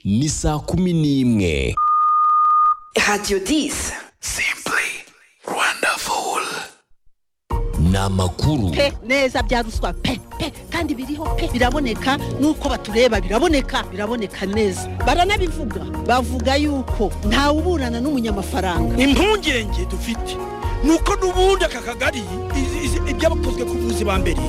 ni saa kumi n'imwe radiyo disi simply wonderful ni amakuru pe neza bya ruswa pe pe kandi biriho pe biraboneka nuko batureba biraboneka biraboneka neza baranabivuga bavuga yuko ntawe uburana n'umunyamafaranga impungenge dufite nuko n'ubundi aka kagari izi- izi- ibyabakozwe ku buvuzi ba mbere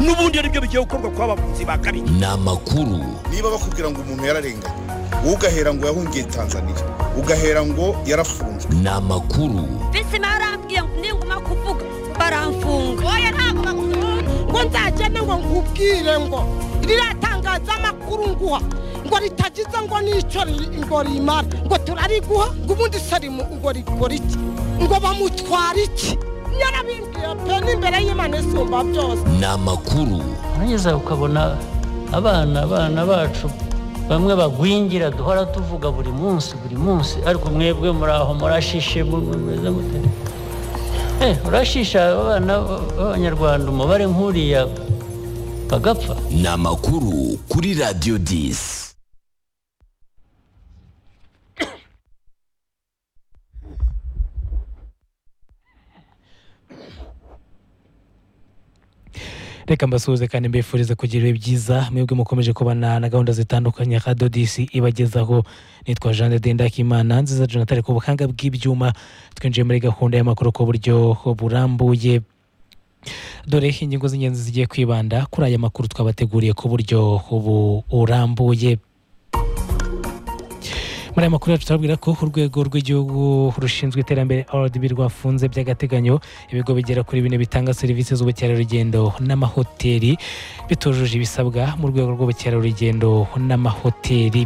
n'ubundi ari byo bigiye gukorwa ku bavuzi ba kabiri ni amakuru niba bakubwira ngo umuntu yararenganye wowe ugahera ngo yahungiye tanzania ugahera ngo yarafunzwe ni amakuru bisi barambwiye ngo ninguma kuvuga baramfunga oya ntabwo bagusubira ngo nzagende ngo nkubwire ngo riratangaza amakuru nguha ngo ritagize ngo n'icyo ri- ngo rimara ngo turariguha ngo ubundi sarimu ngo rigura iki ngo bamutwara iki nyarabimbwiye pe n'imbere y'imana isumba byose ni amakuru urangiza ukabona abana abana bacu bamwe bagwingira duhora tuvuga buri munsi buri munsi ariko mwebwe muri aho murashishe mu- mu- mumeze mute Eh, urashisha abana b'abanyarwanda umubare nk'uriya bagapfa ni amakuru kuri radiyo disi reka mbasuhuze kandi mbifurize kugira ibihe byiza mwebwe mukomeje kubana na gahunda zitandukanye nka dodisi ibagezaho nitwa jean de ndakimana nziza jonathan ku buhanga bw'ibyuma twinjiye muri gahunda y'amakuru ku buryo burambuye dore ingingo z'ingenzi zigiye kwibanda kuri aya makuru twabateguriye ku buryo bu- burambuye muri aya makuru yacu turabwira ko urwego rw'igihugu rushinzwe iterambere rdb rwafunze by'agateganyo ibigo bigera kuri bine bitanga serivisi z'ubukerarugendo n'amahoteli bitujuje ibisabwa mu rwego rw'ubukerarugendo n'amahoteli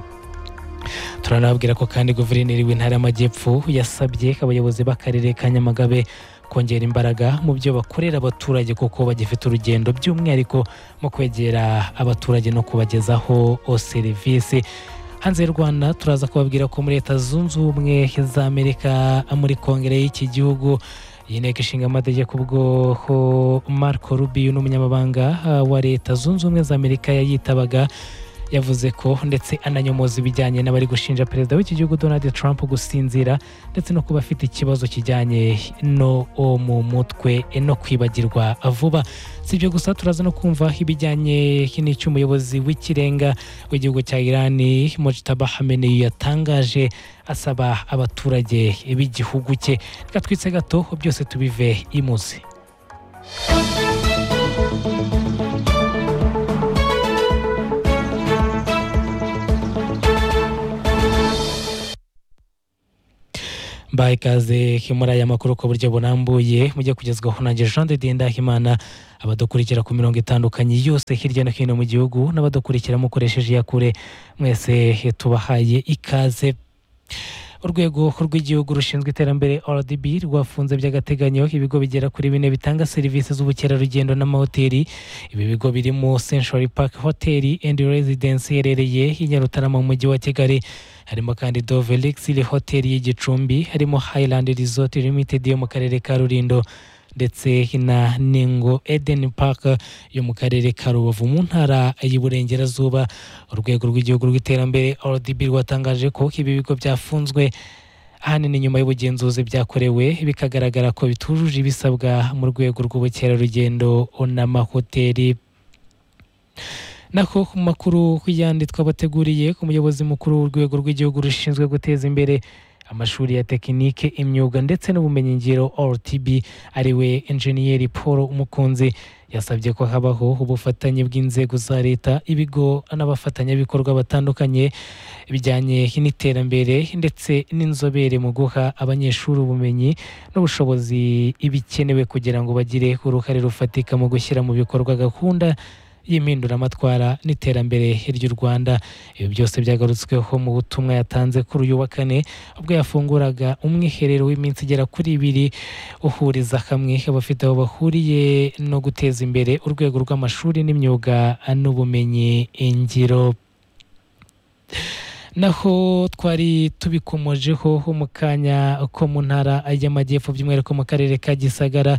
turanababwira ko kandi guverineri w'intara y'amajyepfo yasabye abayobozi b'akarere ka nyamagabe kongera imbaraga mu byo bakorera abaturage kuko bagifite urugendo by'umwihariko mu kwegera abaturage no kubagezaho o serivisi hanze y'u rwanda turaza kubabwira ko muri leta zunze ubumwe z'amerika muri kongere y'iki gihugu iyi nteko ishinga amategeko ubwo ho marco rubio n'umunyamabanga ah, wa leta zunze ubumwe z'amerika yayitabaga yavuze ko ndetse ananyomoza ibijyanye n'abari gushinja perezida w'iki gihugu donald trump gusinzira ndetse no kuba afite ikibazo kijyanye no mu mutwe no kwibagirwa vuba si ibyo gusa turaza no kumva ibijyanye n'icy'umuyobozi w'ikirenga w'igihugu cya irani mojitaba hameneyi yatangaje asaba abaturage b'igihugu cye reka twitse gato byose tubive imuzi mbaye ikaze muri aya makuru ku buryo burambuye mujye kugezwaho nanjye jean de dieu ndahimana abadukurikira ku mirongo itandukanye yose hirya no hino mu gihugu n'abadukurikira mukoresheje iya kure mwese tubahaye ikaze urwego rw'igihugu rushinzwe iterambere rdb rwafunze by'agateganyo ibigo bigera kuri bine bitanga serivisi z'ubukerarugendo n'amahoteli ibi bigo birimo century park hotel and residence iherereye i nyarutarama mu mujyi wa kigali harimo kandi dove luxury hotel y'igicumbi harimo highland resort limited yo mu karere ka rulindo ndetse na ningo eden park yo mu karere ka rubavu mu ntara y'iburengerazuba urwego rw'igihugu rw'iterambere rdb rwatangaje ko ibi bigo byafunzwe ahanini nyuma y'ubugenzuzi byakorewe bikagaragara ko bitujuje ibisabwa mu rwego rw'ubukerarugendo n'amahoteli nako ku makuru yandi twabateguriye ku muyobozi mukuru w'urwego rw'igihugu rushinzwe guteza imbere amashuri ya tekinike imyuga ndetse n'ubumenyingiro rtb ariwe enjeniyeri paul umukunzi yasabye ko habaho ubufatanye bw'inzego za leta ibigo n'abafatanyabikorwa batandukanye bijyanye n'iterambere ndetse n'inzobere mu guha abanyeshuri ubumenyi n'ubushobozi ibikenewe kugira ngo bagire uruhare rufatika mu gushyira mu bikorwa gahunda y'impinduramatwara n'iterambere ry'u Rwanda ibi byose byagarutsweho mu butumwa yatanze kuri uyu wa kane ubwo yafunguraga umwiherero w'iminsi igera kuri ibiri uhuriza hamwe abafite aho bahuriye no guteza imbere urwego rw'amashuri n'imyuga n'ubumenyi ngiro naho twari tubikomojeho ho mu kanya ko mu ntara y'amajyepfo by'umwihariko mu karere ka gisagara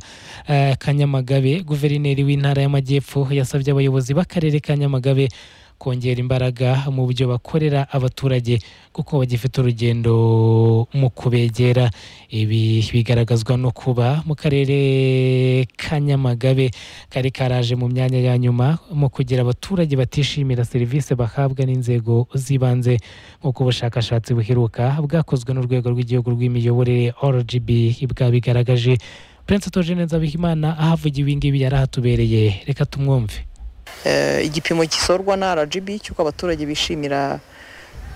eh, ka nyamagabe guverineri w'intara y'amajyepfo yasabye abayobozi b'akarere ka nyamagabe kongera imbaraga mu byo bakorera abaturage kuko bagifite urugendo mu kubegera ibi bigaragazwa no kuba mu karere ka nyamagabe kari karaje mu myanya ya nyuma mu kugira abaturage batishimira serivisi bahabwa n'inzego z'ibanze nk'uko ubushakashatsi buheruka bwakozwe n'urwego rw'igihugu rw'imiyoborere rgb bwabigaragaje prince togene nzabihimana ahavugiwe ibi ngibi yari ahatubereye reka tumwumve Eh, igipimo gisorwa na RGB cy'uko abaturage bishimira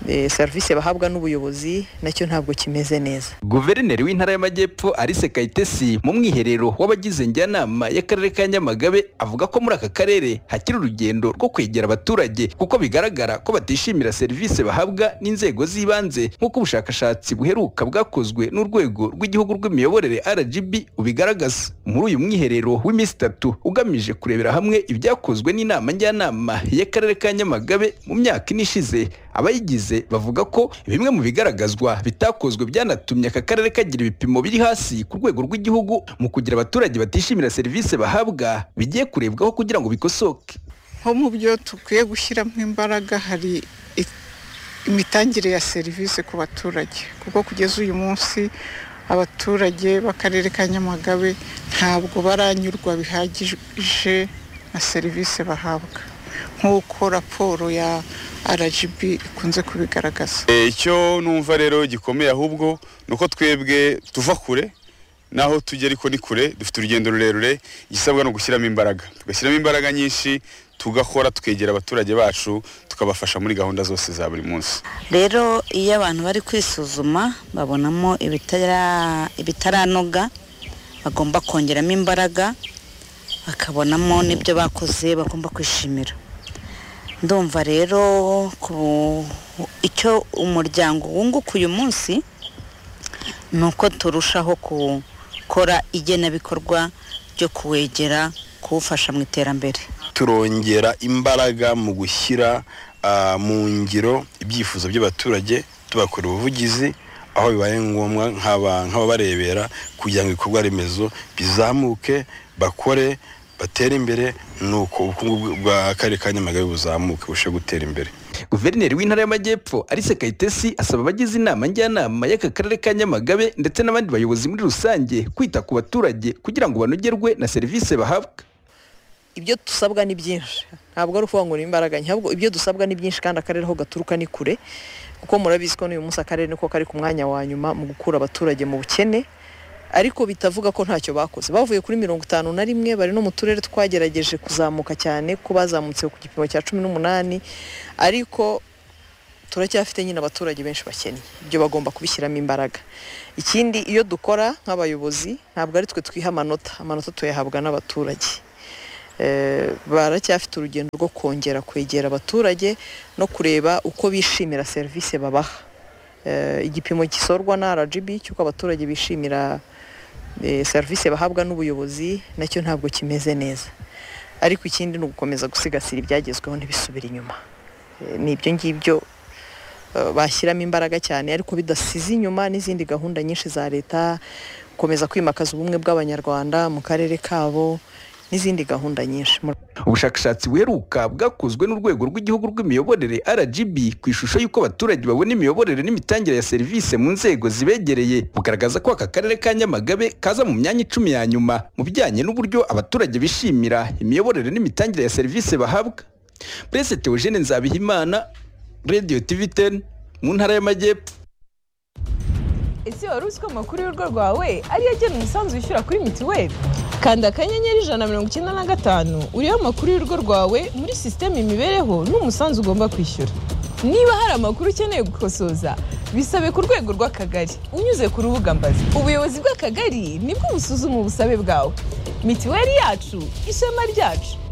eh, serivisi bahabwa n'ubuyobozi nacyo ntabwo kimeze neza guverineri w'intara y'amajyepfo alice kayitesi mu mwiherero w'abagize njyanama y'akarere ka nyamagabe avuga ko muri aka karere hakiri urugendo rwo kwegera abaturage kuko bigaragara ko batishimira serivisi bahabwa n'inzego z'ibanze nk'uko ubushakashatsi buheruka bwakozwe n'urwego rw'igihugu rw'imiyoborere rgb ubigaragaza muri uyu mwiherero w'iminsi itatu ugamije kurebera hamwe ibyakozwe n'inama njyanama y'akarere ka nyamagabe mu myaka ine ishize abayigize bavuga ko bimwe mu bigaragazwa bitakozwe byanatumye aka karere kagira ibipimo biri hasi ku rwego rw'igihugu mu kugira abaturage batishimira serivisi bahabwa bigiye kurebwaho kugira ngo bikosoke nko mu byo dukwiye gushyiramo imbaraga hari i- imitangire ya serivisi ku baturage kuko kugeza uyu munsi abaturage b'akarere ka nyamagabe ntabwo baranyurwa bihagije na serivisi bahabwa nk'uko raporo ya rgb ikunze kubigaragaza Eh, icyo numva rero gikomeye ahubwo ni uko twebwe tuva kure naho tujya ariko ni kure dufite urugendo rurerure igisabwa ni ugushyiramo imbaraga tugashyiramo imbaraga nyinshi tugakora tukegera abaturage bacu tukabafasha muri gahunda zose za buri munsi rero iyo abantu bari kwisuzuma babonamo ibitara- ibitaranoga bagomba kongeramo imbaraga bakabonamo n'ibyo bakoze bagomba kwishimira ndumva rero ku- icyo umuryango wunguka uyu munsi ni uko turushaho gukora igenabikorwa ryo kuwegera kuwufasha mu iterambere turongera imbaraga mu gushyira ah, mu ngiro ibyifuzo by'abaturage tubakora ubuvugizi aho bibaye ngombwa nk'aba- nk'ababarebera kugira ngo ibikorwa remezo bizamuke bakore batere imbere nuko ubukungu bw'akarere ka nyamagabe buzamuke burusheho gutera imbere guverineri w'intara y'amajyepfo alice kayitesi asaba abagize inama njyanama y'aka karere ka nyamagabe ndetse n'abandi bayobozi muri rusange kwita ku baturage kugira ngo banogerwe na serivisi bahabwa ibyo dusabwa ni byinshi ntabwo ari ukuvuga ngo ni imbaraga nke ahubwo ibyo dusabwa ni byinshi kandi akarere aho gaturuka ni kure kuko murabizi ko n'uyu munsi akarere niko kari ku mwanya wa nyuma mu gukura abaturage mu bukene ariko bitavuga ko ntacyo bakoze bavuye kuri mirongo itanu na rimwe bari no mu turere twagerageje kuzamuka cyane ko bazamutse ku gipimo cya cumi n'umunani ariko turacyafite nyine abaturage benshi bakennye ibyo bagomba kubishyiramo imbaraga ikindi iyo dukora nk'abayobozi ntabwo ari twe twiha amanota amanota tuyahabwa n'abaturage Eh, baracyafite urugendo rwo kongera kwegera abaturage no kureba uko bishimira serivisi babaha Eh, igipimo gisorwa na rgb cy'uko abaturage bishimira eh, serivisi bahabwa n'ubuyobozi nacyo ntabwo kimeze neza ariko ikindi ni ugukomeza gusigasira ibyagezweho ntibisubire inyuma Eh, ni ibyo ngibyo eh, bashyiramo imbaraga cyane ariko bidasize inyuma n'izindi gahunda nyinshi za leta gukomeza kwimakaza ubumwe bw'abanyarwanda mu karere kabo n'izindi gahunda nyinshi Muri- ubushakashatsi buheruka bwakozwe n'urwego rw'igihugu rw'imiyoborere rgb ku ishusho y'uko abaturage babona imiyoborere n'imitangire ya serivisi mu nzego zibegereye bugaragaza ko aka karere ka nyamagabe kaza mu myanya icumi ya nyuma mu bijyanye n'uburyo abaturage bishimira imiyoborere n'imitangire ya serivisi bahabwa prince theogene nzabihimana radio tv 10 mu ntara y'amajyepfo ese wari uzi ko amakuru y'urugo rwawe ariyo agena umusanzu wishyura kuri mituweli kanda akanyenyeri ijana na mirongo icyenda na gatanu uriho amakuru y'urugo rwawe muri sisiteme imibereho n'umusanzu ugomba kwishyura niba hari amakuru ukeneye gukosoza bisabe ku rwego rw'akagari unyuze ku rubuga mbazi ubuyobozi bw'akagari nibwo busuzuma ubusabe bwawe mituweli yacu ishema ryacu